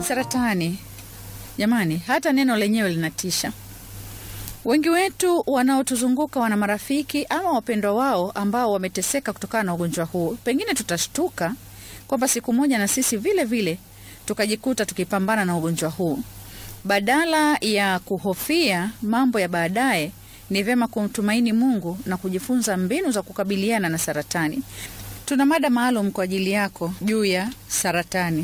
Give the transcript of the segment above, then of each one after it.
Saratani, jamani, hata neno lenyewe linatisha. Wengi wetu wanaotuzunguka wana marafiki ama wapendwa wao ambao wameteseka kutokana na ugonjwa huu. Pengine tutashtuka kwamba siku moja na sisi vile vile tukajikuta tukipambana na ugonjwa huu. Badala ya kuhofia mambo ya baadaye, ni vyema kumtumaini Mungu na kujifunza mbinu za kukabiliana na saratani. Tuna mada maalum kwa ajili yako juu ya saratani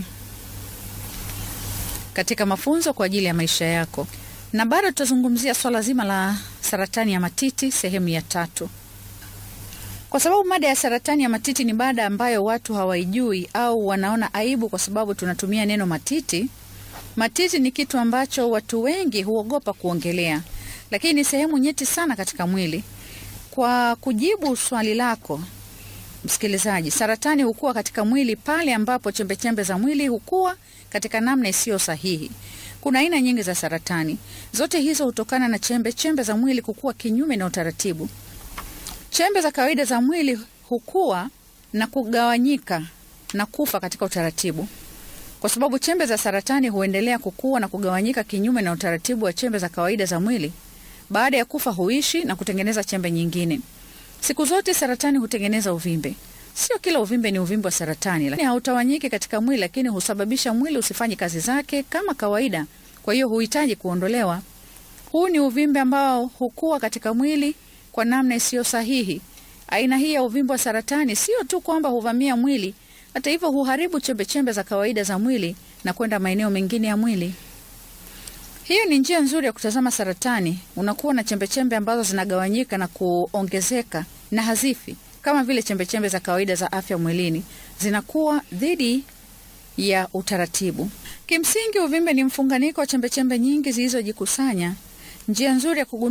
katika mafunzo kwa ajili ya maisha yako, na bado tutazungumzia swala zima la saratani ya matiti sehemu ya tatu, kwa sababu mada ya saratani ya matiti ni mada ambayo watu hawaijui au wanaona aibu kwa sababu tunatumia neno matiti. Matiti ni kitu ambacho watu wengi huogopa kuongelea, lakini ni sehemu nyeti sana katika mwili. Kwa kujibu swali lako msikilizaji, saratani hukua katika mwili pale ambapo chembechembe za mwili hukua katika namna isiyo sahihi. Kuna aina nyingi za saratani, zote hizo hutokana na chembe chembe za mwili kukua kinyume na utaratibu. Chembe za kawaida za mwili hukua na kugawanyika na kufa katika utaratibu. Kwa sababu chembe za saratani huendelea kukua na kugawanyika kinyume na utaratibu wa chembe za kawaida za mwili, baada ya kufa huishi na kutengeneza chembe nyingine. Siku zote saratani hutengeneza uvimbe. Sio kila uvimbe ni uvimbe wa saratani, lakini hautawanyiki katika mwili, lakini husababisha mwili usifanye kazi zake kama kawaida, kwa hiyo huhitaji kuondolewa. Huu ni uvimbe ambao hukua katika mwili kwa namna isiyo sahihi. Aina hii ya uvimbe wa saratani sio tu kwamba huvamia mwili, hata hivyo huharibu chembechembe za kawaida za mwili na kwenda maeneo mengine ya mwili. Hiyo ni njia nzuri ya kutazama saratani. Unakuwa na chembechembe ambazo zinagawanyika na kuongezeka na hazifi kama vile chembechembe za kawaida za afya mwilini, zinakuwa dhidi ya utaratibu. Kimsingi, uvimbe ni mfunganiko wa chembechembe nyingi zilizojikusanya. Njia nzuri ya kugundua